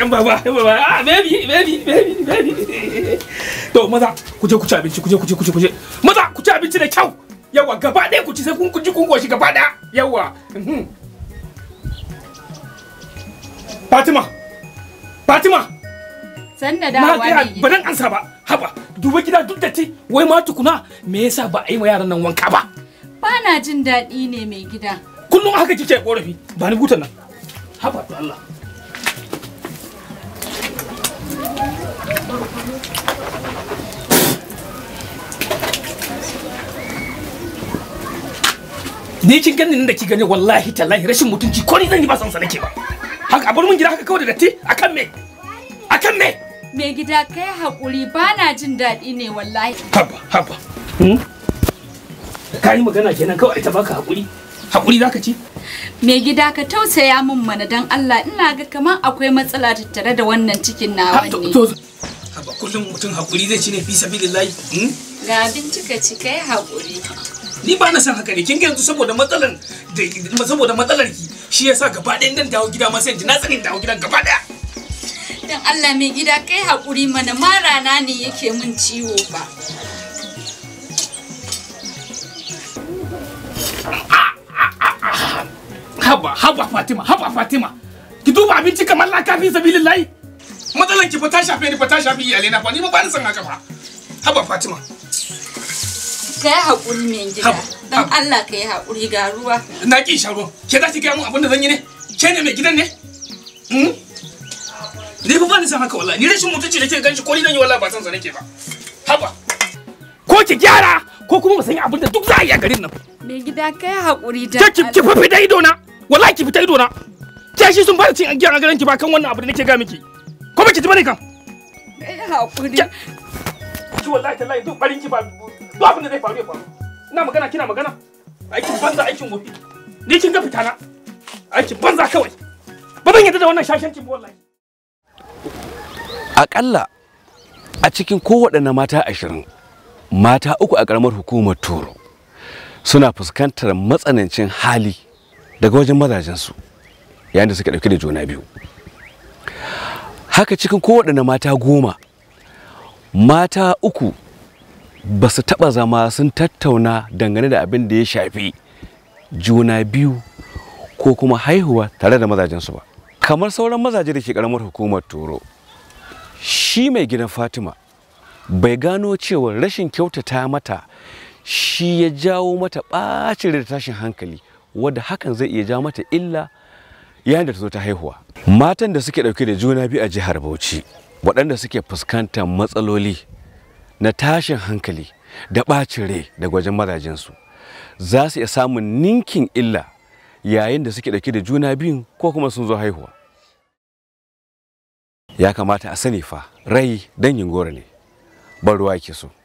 yan baba baba ah baby baby baby baby to maza ku je ku ci abinci ku je ku je ku je ku je maza ku ci abinci da kyau yawa gaba ɗaya ku ci sai kun ji kun goshi gaba ɗaya yawa mhm. Fatima Fatima Sanda na dawowa ga ne ba dan ansa ba haba duba gida duk da ti wai ma tukuna me yasa ba a yi wa yaran nan wanka ba Ba na jin daɗi ne mai gida. kullum haka kike korafi ba ni butan nan haba to Allah ni kin gani nan da ki gani wallahi tallahi rashin mutunci ko ni zan yi ba san sa nake ba haka a bar mun gida haka kawai da datti akan me akan me Mai gida kai haƙuri ba na jin daɗi ne wallahi. haba haba ka yi magana kenan kawai ta baka hakuri hakuri zaka ci Mai gida ka tausaya min mana don Allah ina ga kamar akwai matsala tattare da wannan cikin nawa to ne. to haba kullum mutum hakuri zai ci ne fi sabilillahi hmm? Ga abinci ka ci kai haƙuri. ni ba na san haka ne kin ga yanzu saboda matsalar da saboda matsalar ki shi yasa gaba ɗayan dan dawo gida ma sai in ji na tsanin dawo gidan gaba ɗaya Don Allah mai gida kai haƙuri mana marana ne yake min ciwo ba. haba haba fatima haba fatima ki duba abinci kamar laka fi sabilillahi matsalar ki fa ta shafe ni fa ta shafi iyalai na fa ni ma ba na san haka fa haba fatima Kai haƙuri mai gida. Haba, Don haba. Allah ka yi haƙuri ga ruwa. na ki sha ruwan ke za ki gaya mun abin da zan yi ne ke ne mai gidan ne Hmm? ni fa ba ni san haka wallahi ni rashin mutunci da ke ganshi ko ni dan yi wallahi ba san sa nake ba haba ko ki gyara ko kuma mu san abin da duk za a yi a garin nan Mai gida kai haƙuri don ke ki ki fa fita ido na wallahi ki fita ido na ke shi sun fara cin agiyar a garin ki ba kan wannan abu da nake ga miki ko ba ki ji bane kan Kai haƙuri. Ke- ki wallahi tallahi duk barin ki ba duk abin da zai faru ya faru ina magana kina magana aikin banza aikin wofi ni kin ga fita na aikin banza kawai ba zan yadda da wannan shashancin ba wallahi Aƙalla a cikin kowaɗanne mata ashirin mata uku a ƙaramar hukumar toro suna fuskantar matsanancin hali daga wajen mazajensu yayin da suke ɗauke da juna biyu haka cikin kowaɗanne mata goma mata uku ba su taɓa zama sun tattauna dangane da abin da ya shafi juna biyu ko kuma haihuwa tare da mazajensu ba kamar sauran mazaje da ke ƙaramar hukumar toro shi mai gidan fatima bai gano cewa rashin kyautata mata shi ya jawo mata ɓacin da tashin hankali wadda hakan zai iya jawo mata illa yayin da ta zo ta haihuwa matan da suke ɗauke da juna biyu a jihar bauchi waɗanda suke fuskantar matsaloli na tashin hankali da ɓacin rai daga wajen mazajensu za su iya samun ninkin illa yayin da suke ɗauke da juna biyun ko kuma sun zo haihuwa ya kamata a sani fa rai dangin goro ne ban ruwa ke so